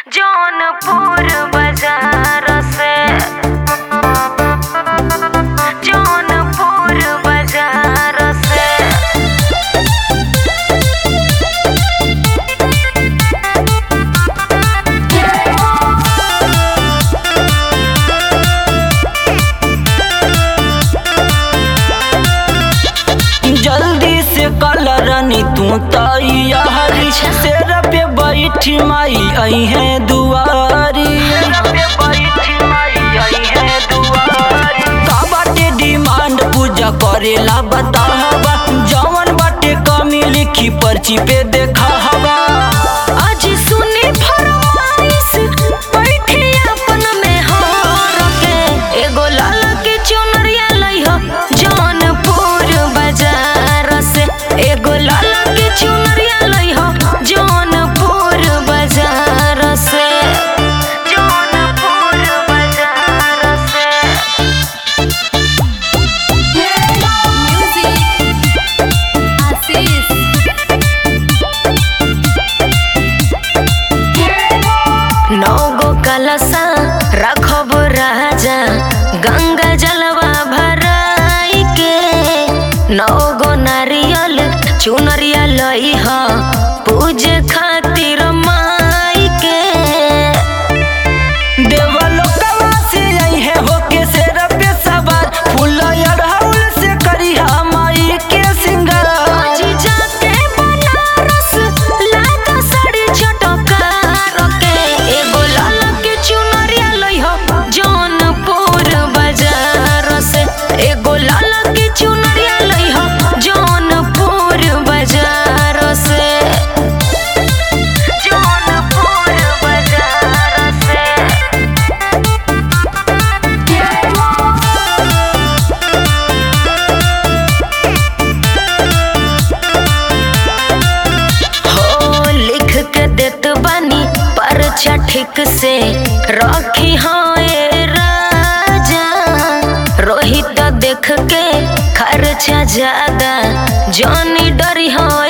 जौनपुर बाजार से जौनपुर बाजार से जल्दी से कलरनी तू तैयारी शेर पे बैठी माई आई है दुआरी का बाटे डिमांड पूजा करेला बताहबा जवन बाटे कमी लिखी पर्ची पे देखा हवा आज सुनी फरमाइश बैठी अपन में हार के एगो लाल के चुनरिया लइह जौनपुर बाजार से एगो लाल के चुनरिया लइह जौनपुर बाजार से जौनपुर बाजार से नौ गो कलशा रखब राजा गंगा जलवा भराई के नौ गो नारियल चुनरिया लई ह पूजे खातिर माई के देवलोकवा से आई है होके शेर पे सवार फूल अड़हुल से करिहा माई के सिंगार आज जाके बनारस लागा साड़ी चटकार के एगो लाल के चुनरिया लई ह जौनपुर बाजार से एगो लाल के चुनरिया लई ह जौनपुर बाजार से जौनपुर बाजार से हो लिख के देत बानी परचा ठीक से रखी हाय राजा रोहित देख के खर्चा ज्यादा जॉनी डरी हो